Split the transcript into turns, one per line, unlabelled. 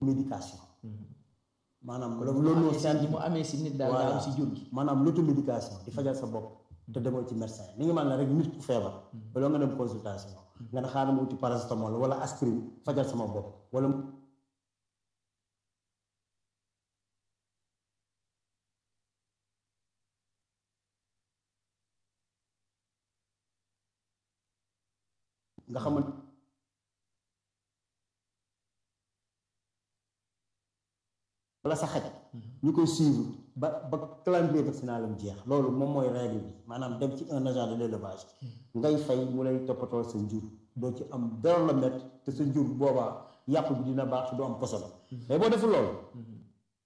médication maanaam loolu loolu
scientifique mu amee si nit daal daa am si jur gi
maanaam l'automédication di fajal sa bopp te demoo ci médecin mi ngi man la rek nit ku feebar baloo nga dem consultation nga ne xaaral ma uti paracétamol wala aspirine fajal sama bopp wala nga xamante wala sa xaj ñu koy suivre ba ba calendrier vaccinal am jeex loolu moom mooy règle bi maanaam dem ci un agent de l'élevage ngay fay mu lay toppatoo sa njur doo ci am dara la met te sa njur boobaa yàpp bi dina baax te du am poson mais boo deful loolu